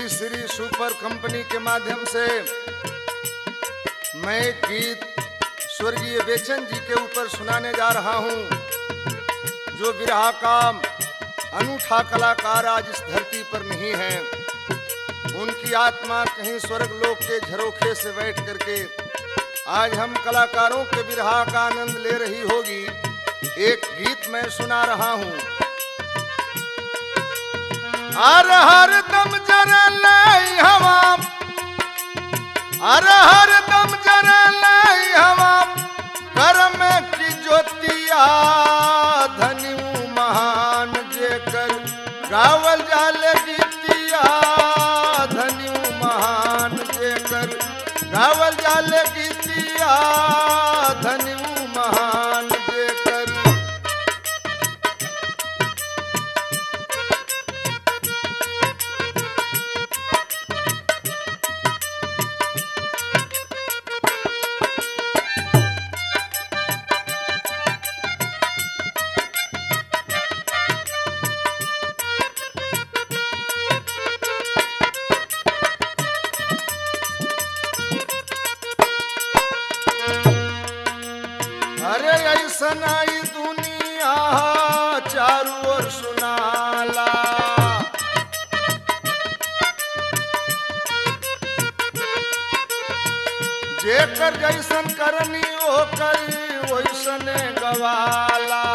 Shri Shri super company के माध्यम से मैं एक गीत स्वर्गीय बेचन जी के ऊपर सुनाने जा रहा हूँ जो विरहा का अनूठा कलाकार आज इस धरती पर नहीं है उनकी आत्मा कहीं स्वर्ग लोक के झरोखे से बैठ करके आज हम कलाकारों के विरहा का आनंद ले रही होगी एक गीत मैं सुना रहा हूँ हर हर दम जरे लाई हवा हर हर दम जरे लाई हवा कर्म की ज्योतिया धनी महान जेकर गावल जाल गीतिया धनी महान जेकर गावल जाल गीतिया धनी महान जेकर अरे ऐसन आई दुनिया चारू ओर सुनाला जेकर जैसन करनी ओकर वैसन गवाला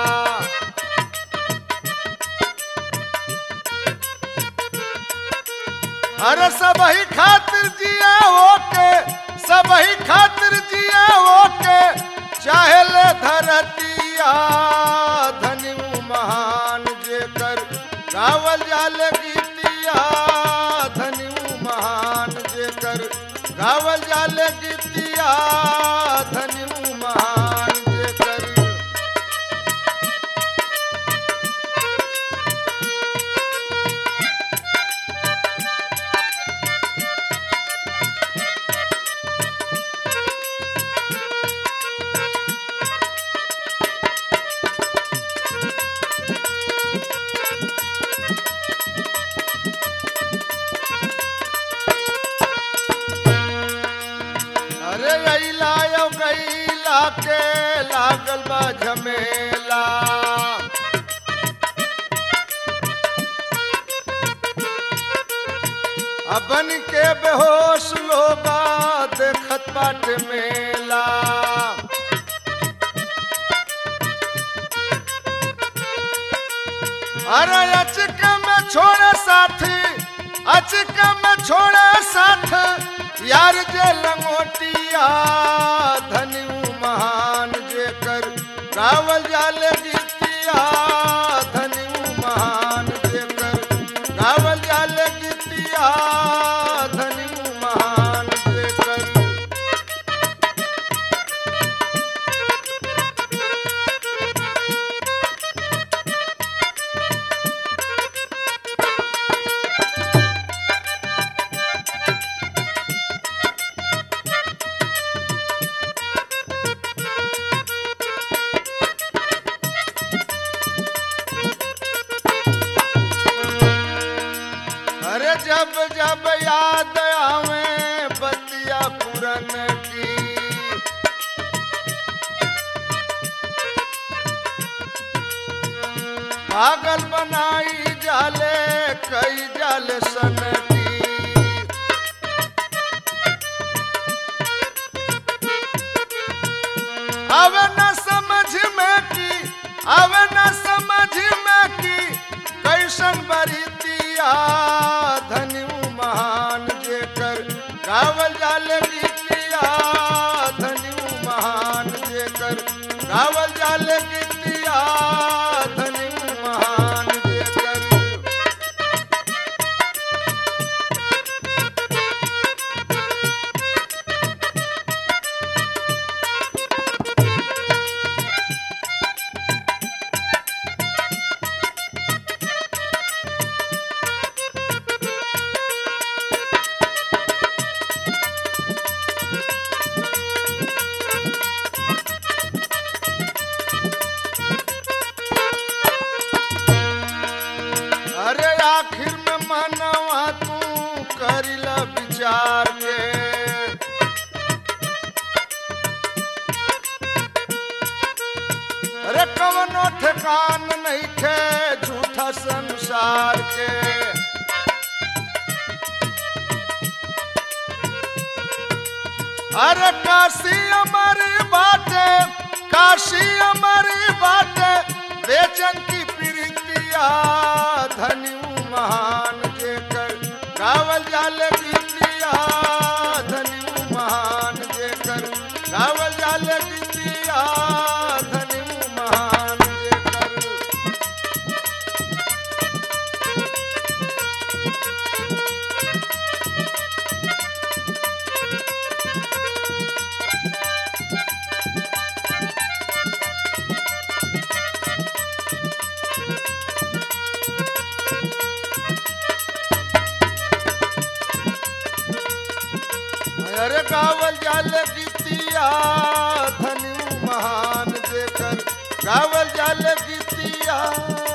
अरे सब ही खातिर जिया ओके सब ही खातिर जिया ओके चाहे ले धरतिया धनी महान जेकर गावल जाल गीतिया धनी महान जेकर गावल जाल गीतिया धनी महान जेकर अरे अइला यो गइला के लागल बा झमेला अबन के बेहोश लोगा देखत बाट मेला अरे अचक में छोड़े साथी अचक में छोड़े साथ यार जे लंगोटिया धनी महान जेकर गावल जाल गीतिया धनी महान जेकर गावल जाल गीतिया धनी महान जेकर अरे जब जब याद आवे बतिया पुरन की पागल बनाई जाले कई जाल सन की अब न समझ में की अब न समझ में की कैसन बरीतिया धनी महान जेकर गावल जाल गीतिया धनी महान जेकर गावल जाल गीतिया धनी महान जेकर ठकान नहीं खे झूठा संसार के अरे काशी हमारी बाटे काशी हमारी बाटे बेचन की प्रीतिया धन्यू महान जे कर गावल जाल गीतिया धन्यू महान जे कर गावल जाल गीतिया धन्यू महान जे कर अरे गावल जाल गीतिया धन्यू महान जेकर गावल जाल गीतिया